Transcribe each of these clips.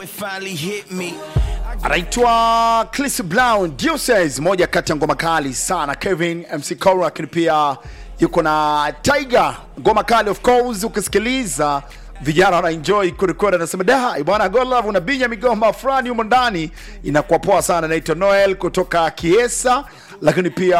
It finally hit me. anaitwa Chris Brown Deuces, moja kati ya ngoma kali sana. Kevin MC Cora, lakini pia yuko na Tiger, ngoma kali of course. Ukisikiliza vijana wana enjoy kurekodi, anasema da bwana, God love unabinya migomba fulani humo ndani, inakuwa poa sana. Naitwa Noel kutoka Kiesa, lakini pia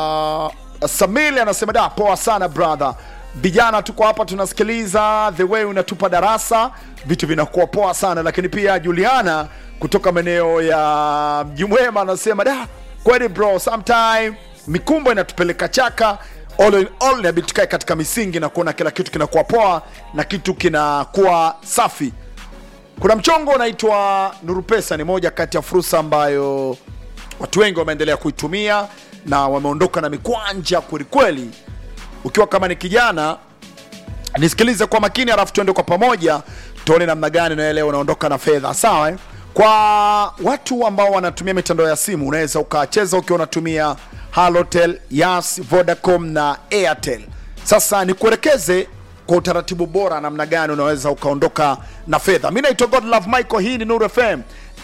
Samili anasema da, poa sana brother vijana tuko hapa tunasikiliza the way unatupa darasa vitu vinakuwa poa sana lakini pia juliana kutoka maeneo ya mji mwema anasema da kweli bro sometime mikumbo inatupeleka chaka all in all inabidi tukae katika misingi na kuona kila kitu kinakuwa poa na kitu kinakuwa safi kuna mchongo unaitwa nuru pesa ni moja kati ya fursa ambayo watu wengi wameendelea kuitumia na wameondoka na mikwanja kwelikweli ukiwa kama ni kijana nisikilize kwa makini alafu tuende kwa pamoja tuone namna gani na leo unaondoka na fedha sawa eh? kwa watu ambao wanatumia mitandao ya simu unaweza ukacheza ukiwa unatumia halotel yas vodacom na airtel sasa nikuelekeze kwa utaratibu bora namna gani unaweza ukaondoka na fedha mi naitwa godlove michael hii ni nuru fm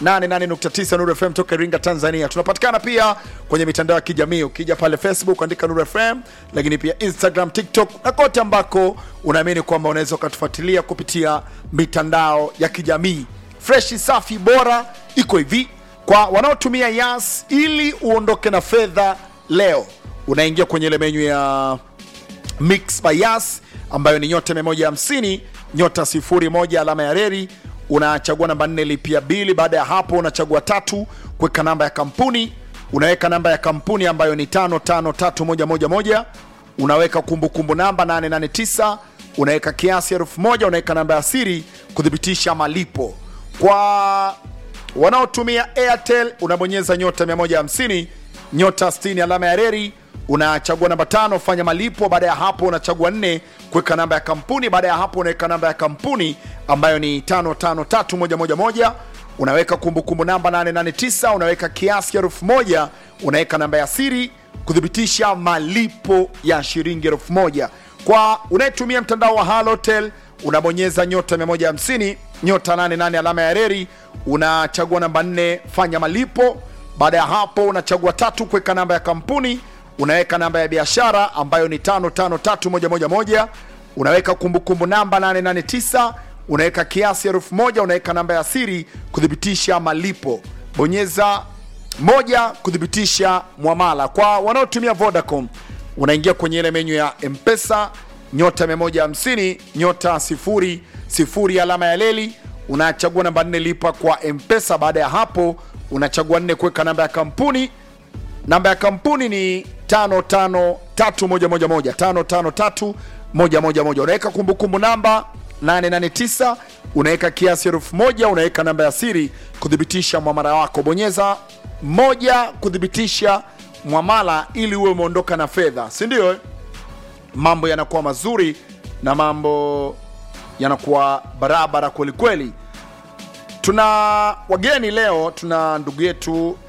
88.9 Nuru FM toka Iringa, Tanzania. Tunapatikana pia kwenye mitandao ya kijamii. Ukija pale Facebook andika Nuru FM, lakini pia Instagram, TikTok na kote ambako unaamini kwamba unaweza ukatufuatilia kupitia mitandao ya kijamii. Freshi, safi, bora iko hivi kwa wanaotumia Yas. Ili uondoke na fedha leo, unaingia kwenye ile menyu ya Mix by Yas ambayo ni nyota 150 nyota 01 alama ya reri unachagua namba nne lipia bili. Baada ya hapo unachagua tatu kuweka namba ya kampuni, unaweka namba ya kampuni ambayo ni tano tano tatu moja moja moja unaweka kumbukumbu namba 889 unaweka kiasi elfu moja unaweka namba ya siri kuthibitisha malipo. Kwa wanaotumia Airtel unabonyeza nyota 150 nyota 60 alama ya reri unachagua namba tano fanya malipo. Baada ya hapo unachagua nne kuweka namba ya kampuni. Baada ya hapo unaweka namba ya kampuni ambayo ni tano tano tatu moja moja moja unaweka kumbukumbu namba 889 unaweka kiasi elfu moja unaweka namba ya siri kuthibitisha malipo ya shilingi elfu moja Kwa unayetumia mtandao wa Halotel unabonyeza nyota 150 nyota 88 alama ya reri unachagua namba 4 fanya malipo. Baada ya hapo unachagua tatu kuweka namba ya kampuni unaweka namba ya biashara ambayo ni 553111 unaweka kumbukumbu namba 889 unaweka kiasi elfu moja unaweka namba ya siri kuthibitisha malipo bonyeza moja kuthibitisha mwamala kwa wanaotumia vodacom unaingia kwenye ile menyu ya mpesa nyota 150 nyota 00 alama ya leli unachagua namba 4 lipa kwa mpesa baada ya hapo unachagua nne kuweka namba ya kampuni namba ya kampuni ni 553111 553111 unaweka kumbukumbu namba 889 unaweka kiasi elfu moja unaweka namba ya siri kuthibitisha mwamala wako bonyeza moja kuthibitisha mwamala ili uwe umeondoka na fedha si ndio eh? mambo yanakuwa mazuri na mambo yanakuwa barabara kwelikweli tuna wageni leo tuna ndugu yetu